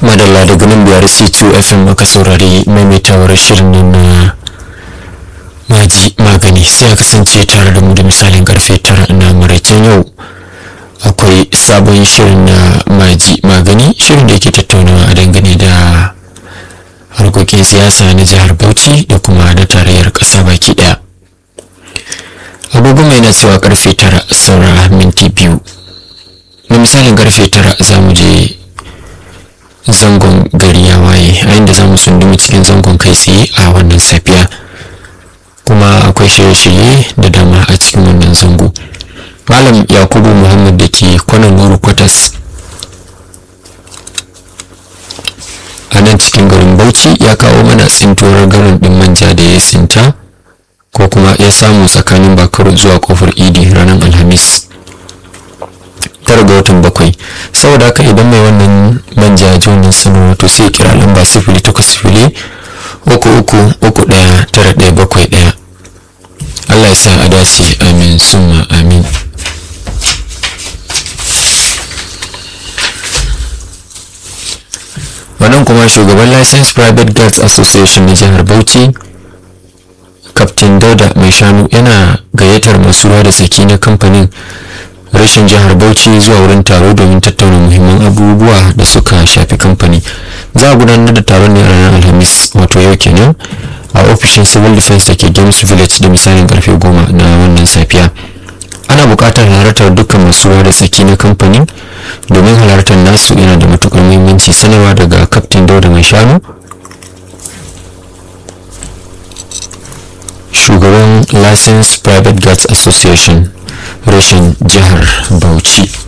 madalla daga nan biyar c2 fm aka saurari maimaitawar shirin nan na maji magani sai a kasance tare da mu da misalin karfe tara na maraicen yau akwai sabon shirin na maji magani shirin da yake tattaunawa a dangane da harkokin siyasa na jihar bauchi da kuma na tarayyar ƙasa baki ɗaya agogo mai na cewa karfe tara saura minti biyu na misalin karfe tara za mu je zangon gari ya waye a inda za mu sundumi cikin zangon kai tsaye a wannan safiya kuma akwai shirye-shirye da dama a cikin wannan zango malam yakubu muhammad da ke kwanan nuru kwatas a nan cikin garin bauchi ya kawo mana tsintuwar garin din manja da ya tsinta ko kuma ya samu tsakanin bakaro zuwa kofar idi ranar alhamis tara ga watan bakwai saboda haka idan mai wannan manja ya ji wannan sanarwa to sai kira lamba sifili takwas sifili uku uku uku ɗaya tara ɗaya bakwai ɗaya allah ya sa a dace amin summa amin wannan kuma shugaban license private guards association na jihar bauchi kaftin dauda mai shanu yana gayyatar masu ruwa da tsaki na kamfanin rashin jihar bauchi zuwa wurin taro domin tattauna muhimman abubuwa da suka shafi kamfani za a gudanar da taron ne a ranar alhamis wato yau kenan a ofishin civil defense da ke games village da misalin karfe goma na wannan safiya ana buƙatar halartar dukkan masu ruwa da tsaki na kamfanin domin halartar nasu yana da matukar muhimmanci sanarwa daga kaftin dauda mai shanu shugaban license private guards association rashin jihar bauchi